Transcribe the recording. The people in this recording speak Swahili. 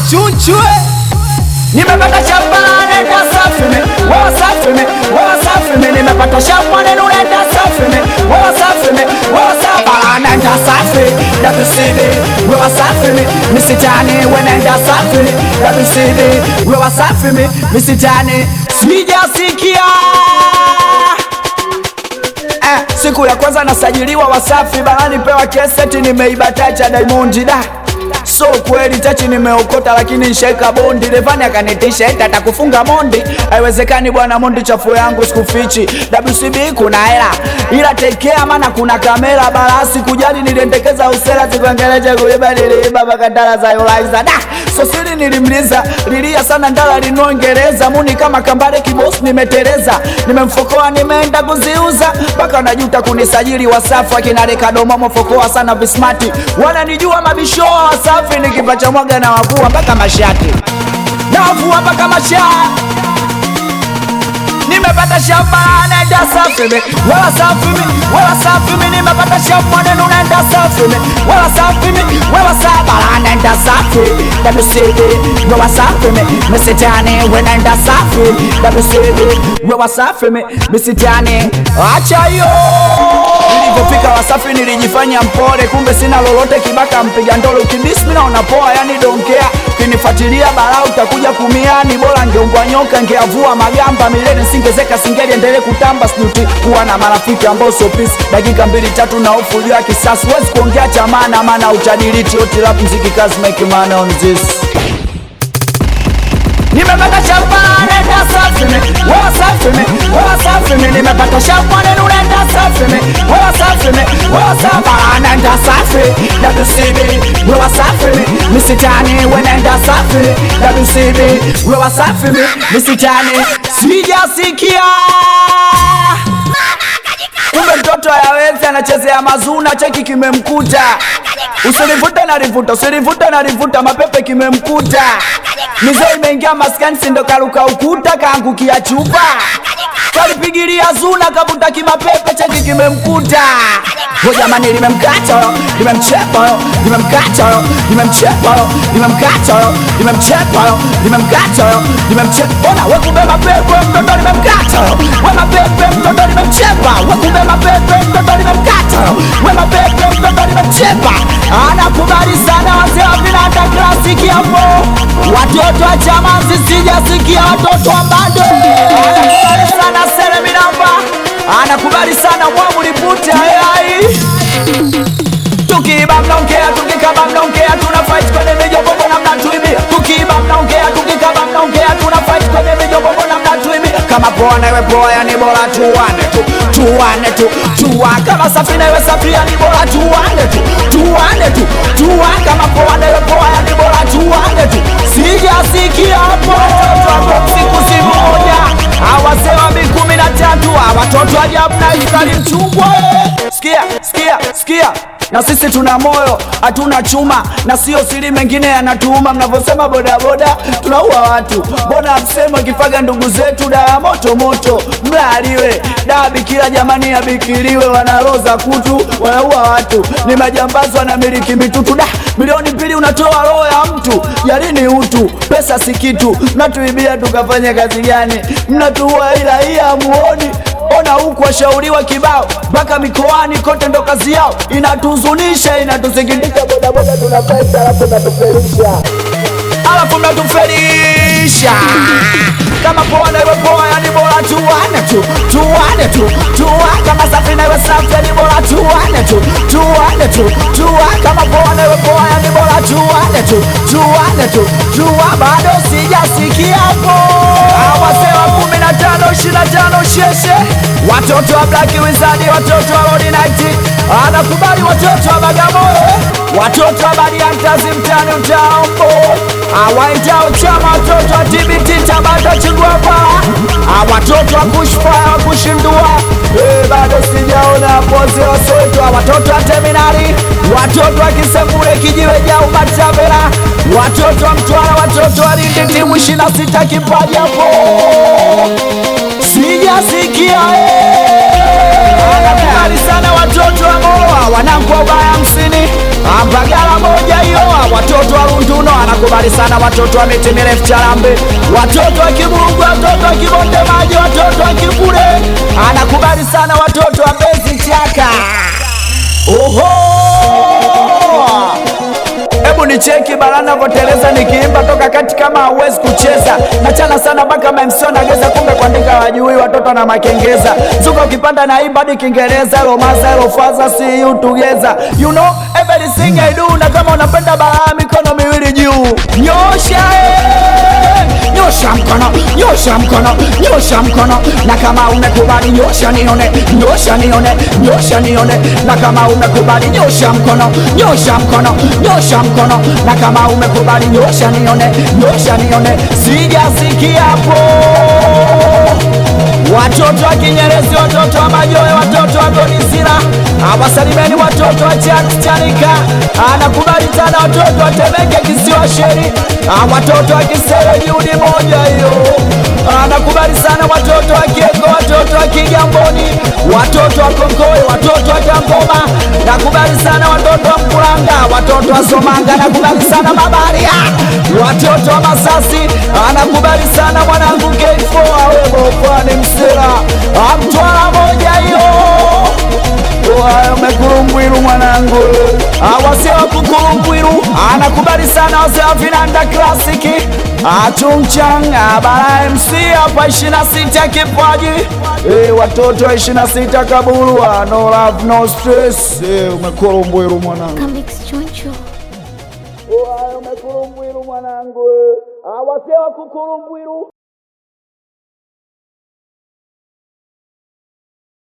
achunchwe nimepata shambane nda safi me wewe safi me wewe safi me nimepata shambane nenda safi me wewe safi me wewe safi bana nda safi WCB wewe safi me misitani wenenda safi WCB wewe safi me misitani sijasikia Eh, siku ya kwanza nasajiliwa Wasafi barani pewa keseti nimeiba tacha Diamond da So kweli tachi nimeokota lakini nsheka bondi Levani akanitisha eti atakufunga mondi Haiwezekani bwana mondi chafu yangu sikufichi WCB kuna hela ila tekea mana kuna kamera barasi kujali niliendekeza usela zikuangeleje kuiba niliiba makatala za Yolaiza da so siri nilimliza lilia sana ndala linoingereza muni kama kambale kibosi nimeteleza nimemfokoa nimeenda kuziuza mpaka najuta kunisajili Wasafi akina Rekadomo mofokoa sana vismati wananijua mabishoa Wasafi nikipacha mwaga na wavua mpaka mashati na wavua mpaka mashati nimepata shamba nenda safi mi wala safi mi wala safi mi nimepata shamba neno nenda safi mi wala safi mi wala saba nenda safi WCB wala safi mi misitani we nenda safi WCB wala safi mi misitani acha hiyo nilipofika Wasafi nilijifanya mpole, kumbe sina lolote, kibaka mpiga ndolo, ukidisi mimi naona poa, yani don't care. Ukinifuatilia balaa utakuja kumia, ni bora ngeungwa nyoka, ngeavua magamba milele, singezeka singeli endelee kutamba, sijuti kuwa na marafiki ambao sio peace. Dakika mbili tatu na hofu juu ya kisasi, huwezi kuongea cha maana, maana utadiliti oti rap mziki kazi make money on this nimepata shamba nenda safi me wewe safi me wewe safi me nimepata shamba neno nenda safi me wewe safi me wewe safi nenda safi WCB wewe safi me misitani we nenda safi WCB wewe safi me misitani sijasikia kumbe mtoto hayawezi anachezea mazuna cheki kimemkuta usilivute na livuta usilivute na livuta mapepe kimemkuta mizee imeingia maskani sindo karuka ukuta kaangukia chupa kalipigilia zuna kavuta kimapepe cheki kimemkuta ho jamani limemkata yo limemchepa yo limemkata yo limemchepa yo limemkata yo limemchepa yo limemkata yo limemchepa ona wekumbe mapepe mtoto limemkata yo we mapepe mtoto limemchepa wekumbe mapepe mtoto limemkata yo we mapepe mtoto limemchepa anakubali sana wazee wa vinanda klasiki hapo watoto wa chamazi sijasikia watoto wa bado anakubali sana sere minamba anakubali sana mwamulipute ayai tukiiba mnaongea tukikaba mnaongea tuna fight kwenye mijogogo na mnatuibia tukiiba mnaongea tukikaba mnaongea tuna fight kwenye mijogogo na mnatuibia kama poa na iwe poa yani bora tuwane tu tuwane tu tuwa kama safi na iwe safi yani bora tuwane tu tuwane tu tuwa kama poa na iwe poa yani bora tuwane tu sijasikia hapo hapo siku si moja awazee wa mi kumi na tatu watoto ajabu na Israeli mchungwa sikia sikia sikia na sisi tuna moyo hatuna chuma na sio siri mengine yanatuuma mnavyosema bodaboda tunaua watu mbona msemo kifaga ndugu zetu dawa moto moto mlaaliwe dawa bikira jamani yabikiliwe wanaroza kutu wanaua watu ni majambazi wanamiliki mitutu da milioni mbili unatoa roho ya mtu jalini utu pesa si kitu mnatuibia tukafanya kazi gani mnatuua ila hii hamuoni ona huku washauriwa kibao mpaka mikoani kote ndo kazi yao inatuhuzunisha inatusikitisha bodaboda tunafaita alafu natufelisha alafu mnatufelisha kama poa na iwe poa yani bora tuwane tu tuwane tu tuwa kama safi na iwe safi yani bora tuwane tu tuwane tu tuwa kama poa na iwe poa yani bora tuwane tu tuwane tu tuwa bado sijasikia hapo awazee wa kumi na tano ishirini na tano sheshe watoto wa Black Wizard watoto wa Lord Night anakubali watoto wa Bagamoyo watoto wa Bariantazi mtani mtambo awaitao chama watoto wa TBT Tabata Chigwapa watoto wa kushfaya wa kushindua Eh, bado sijaona poze wasoitwa watoto wa Terminali watoto wa Kisembure kijiwe jau Matavera watoto wa Mtwara watoto wa Lindi timu ishirini na sita kipaji hapo sijasikia anakubali sana watoto wa Moa wanangu wa ubaya hamsini Mbagala moja hiyo watoto wa Runduno anakubali anakubali sana watoto wa miti mirefu Charambe, watoto wa Kiburungu, watoto wa Kibonde Maji, watoto wa Kikule, anakubali sana watoto wa Mbezi Chaka. Oho! Hebu ni cheki bara navyoteleza nikiimba toka kati kama hauwezi kucheza nachana sana mpaka mamsona geza kumbe kuandika wajui watoto na makengeza zuka ukipanda na imba hadi Kiingereza romaza rofaza see you together you know everything I do na kama unapenda bara mikono miwili juu nyosha eh! nyosha mkono nyosha mkono nyosha mkono na kama umekubali nyosha nione nyosha nione nyosha nione na kama umekubali nyosha mkono nyosha mkono nyosha mkono na kama umekubali nyosha nione nyosha nione sijasikia hapo watoto wa Kinyerezi, watoto wa Majoe, watoto wa Gonisira, awasalimeni watoto wa Chanika, anakubali sana watoto wa Temeke, kisiwa Sheri, Ah, watoto wa Kisere, Judi moja hiyo, anakubali sana watoto wa Kieko, watoto wa Kigamboni, watoto wa Konkoe, watoto wa Tamboma, nakubali sana watoto wa Mkuranga, watoto wa Somanga, nakubali sana Mabaria, watoto wa Masasi, anakubali sana mwanangu K4 awe pwani msela amtwala moja hiyo mekulungwilu mwanangu awase wa kukulungwilu anakubali sana wase wa vinanda klasiki achungchang abara MC hapa ishina sita kipaji Eh, watoto wa ishina sita kabulwa no love no stress Eh, umekulungwilu mwanangu Comics Choncho. umekulungwilu mwanangu awase wa kukulungwilu